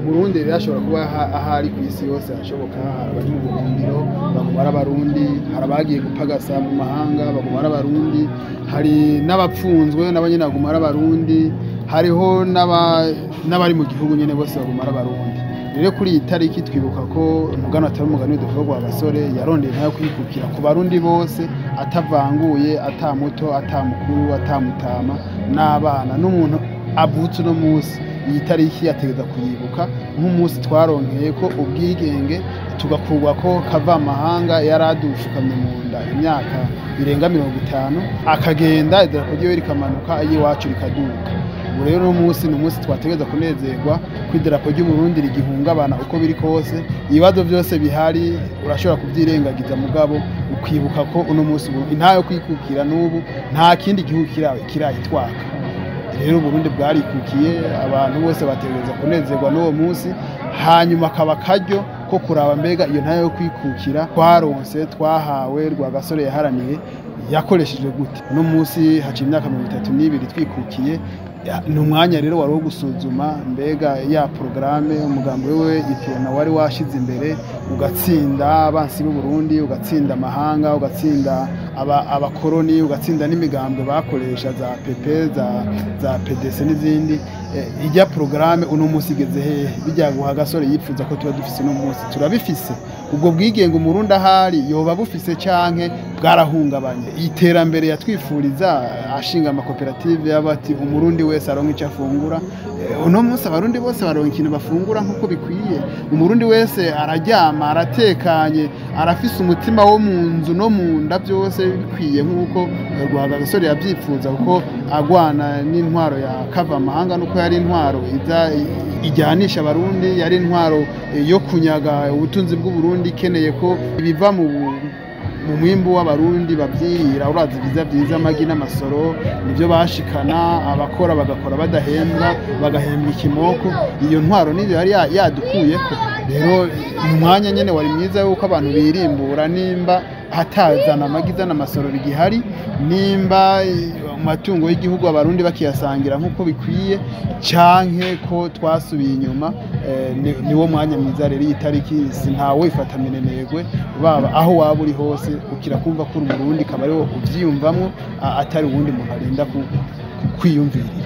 Burundi rero ashobora kuba aha- ahari ku isi yose hashoboka hari abari mu buhungiro baguma ari abarundi hari abagiye gupagasa mu mahanga baguma ari abarundi hari n'abapfunzwe nabo nyene baguma ari abarundi hariho n'aba- n'abari mu gihugu nyene bose baguma ari abarundi rero kuri iyi tariki twibuka ko umugani atari umugani w'udukorwa wa gasore yarondeye nayo kwikukira ku barundi bose atavanguye ata muto ata mukuru ata mutama n'abana n'umuntu avutse uno munsi iyi tariki yategeza kuyibuka nk'umunsi twaronkeye ko ubwigenge tugakurwa ko kava amahanga yari adushukamye mu nda imyaka irenga mirongo itanu akagenda idarapo ryiwe rikamanuka ay'iwacu rikaduka ubu rero uno munsi ni umunsi twategereza kunezerwa ko idarapo ry'uburundi rigihungabana uko biri kose ibibazo byose bihari urashobora kubyirengagiza mugabo ukibuka ko uno munsi ubu- intahe yo kwikukira n'ubu nta kindi gihugu kira- kirayitwaka rero uburundi bwarikukiye abantu bose bategereza kunezerwa n'uwo munsi hanyuma akaba akaryo ko kuraba mbega iyo ntayo yo kwikukira twaronse twahawe rwagasore yaharaniye yakoresheje gute uno munsi haciye imyaka mirongo itatu n'ibiri twikukiye ya- ni umwanya rero wari wo gusuzuma mbega ya porogaramu umugambi we iprona wari washize imbere ugatsinda abansi b'uburundi ugatsinda amahanga ugatsinda aba- abakoroni ugatsinda n'imigambwe bakoresha za pepe za, za pdc n'izindi Eh, ijya porogaramu uno munsi igeze hehe bijya guha gasore yipfuza ko tuba dufise uno munsi turabifise ubwo bwigenge umurundi ahari yoba bufise canke bwarahungabanye iterambere yatwifuriza ashinga amakoperative y'abati umurundi wese aronka icyo afungura Eh, uno munsi abarundi bose baronka ikintu bafungura nk'uko bikwiye umurundi wese araryama aratekanye arafise umutima wo mu nzu no mu nda byose bikwiye nk'uko eh, rwagasore yabyifuza kuko agwana n'intwaro ya kava amahanga nuko yari intwaro iza ijyanisha abarundi yari intwaro eh, yo kunyaga ubutunzi bw'uburundi ikeneye ko ibiva mu mu mwimbu w'abarundi bavyirira urazi vyiza vyiza amagi n'amasoro nivyo bashikana abakora bagakora badahembwa bagahembwa ikimoko iyo ntwaro nivyo yari ya- yadukuyeko rero mu mwanya nyene wari mwiza yuko abantu birimbura nimba hatazana amagi zana amasoro bigihari nimba eh, amatungo y'igihugu abarundi bakiyasangira nk'uko bikwiye canke ko twasubiye inyuma eh, ni- niwo mwanya mwiza rero iyi tariki sintawe ifata minenegwe baba aho waba uri hose ukira kumva ko uri umurundi kaba ariwo uvyiyumvamwo a- atari uwundi muntu arinda ku- kwiyumvirira